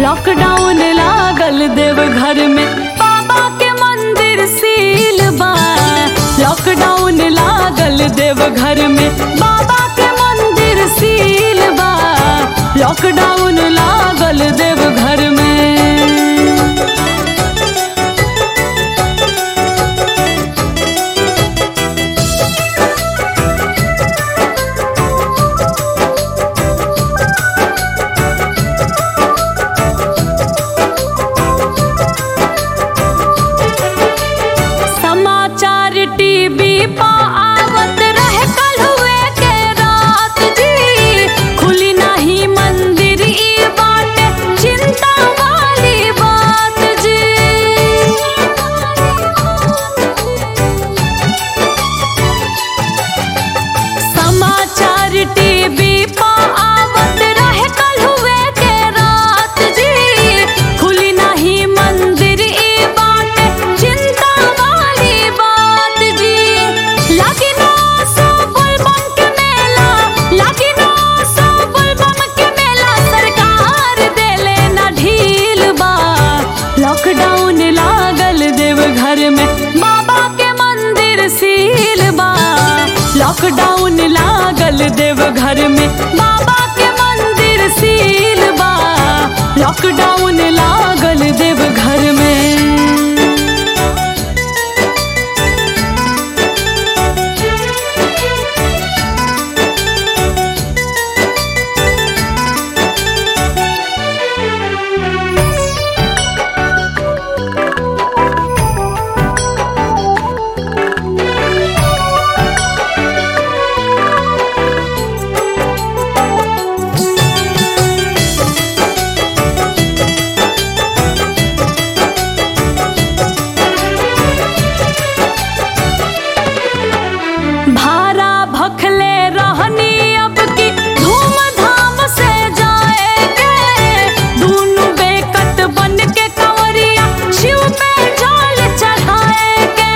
lockdown लागल देव घर में बाबा के मंदिर सील बा लॉकडाउन लागल देव घर में बाबा के मंदिर सील बा लॉकडाउन लागल देव घर में समाचार टीवी पा आवत रहे कल हुए के रात जी खुली नहीं मंदिर ई बाटे चिंता वाली बात जी समाचार टीवी पा आवत रहे कल हुए के रात जी खुली नहीं मंदिर ई बाटे चिंता वाली बात जी लगी ना सो बुलबम के मेला लगी ना सो बुलबम के मेला सरकार देले ना ढील बा लॉकडाउन लागल देव घर में बाबा के मंदिर सील बा लॉकडाउन लागल देव घर में बाबा के मंदिर सील बा लॉकडाउन लागल देव घर में भारा भखले रहनी अब की धूमधाम से जाएंगे दोनों बेकत बन के कंवरिया शिव पे जल चढ़ाएंगे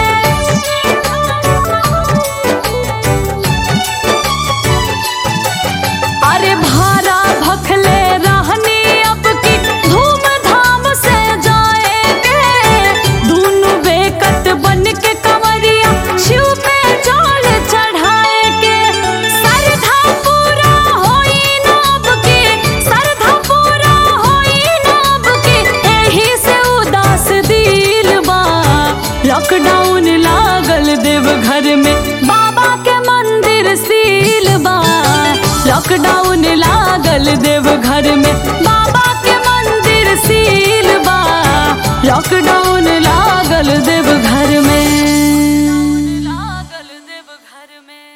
अरे भारा भखले रहनी अब की धूमधाम से जाएंगे दोनों बेकत बन के कंवरिया शिव पे जल चढ़ाएंगे सरधा पूरा होई ना अब की सरधा पूरा होई ना अब की एही से उदास दिल बा लॉकडाउन लागल देव घर में बाबा के मंदिर सील बा लॉकडाउन लागल देव घर में बाबा के मंदिर सील बा लॉकडाउन लागल देव घर में